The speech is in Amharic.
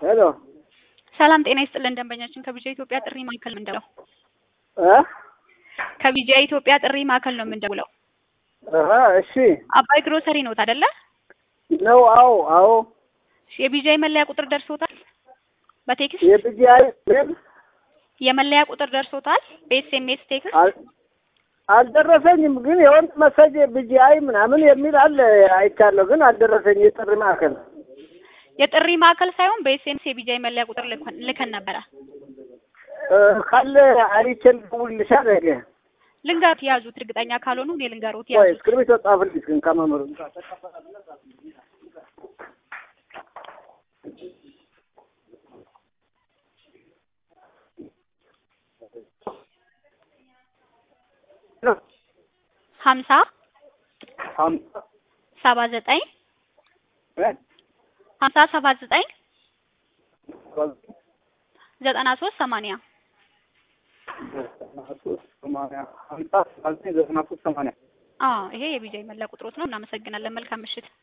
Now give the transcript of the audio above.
ሄሎ ሰላም ጤና ይስጥልን ደንበኛችን ከቢጃ ኢትዮጵያ ጥሪ ማዕከል ነው የምንደውለው። እ ከቢጃ ኢትዮጵያ ጥሪ ማዕከል ነው የምንደውለው። አሀ እሺ አባይ ግሮሰሪ ኖት አይደለ? ነው። አዎ አዎ እሺ፣ የቢጃይ መለያ ቁጥር ደርሶታል? በቴክስት የቢጂአይ ምን የመለያ ቁጥር ደርሶታል? በኤስኤምኤስ ቴክስት አል- አልደረሰኝም፣ ግን የወንድ መሰጅ ቢጂአይ ምናምን የሚል አለ አይቻለሁ፣ ግን አልደረሰኝ የጥሪ ማዕከል የጥሪ ማዕከል ሳይሆን በኤስኤምኤስ የቢጃይ መለያ ቁጥር ልከን ልከን ነበረ። እ ካለ አይቼ ልደውልልሻል። ነገ ልንገሩት ያዙት፣ እርግጠኛ ካልሆኑ እኔ ልንገሩት ወይ ያዙት። እስክሪብቶ ጻፍልኝ ግን ከመምህሩ ሀምሳ ሀምሳ ሰባ ዘጠኝ እ ሀምሳ ሰባ ዘጠኝ ዘጠና ሶስት ሰማንያ ዘጠና ሶስት ሰማንያ ሀምሳ ሰባ ዘጠኝ ዘጠና ሶስት ሰማንያ አዎ ይሄ የቢጃይ መለያ ቁጥሮት ነው። እናመሰግናለን። መልካም ምሽት።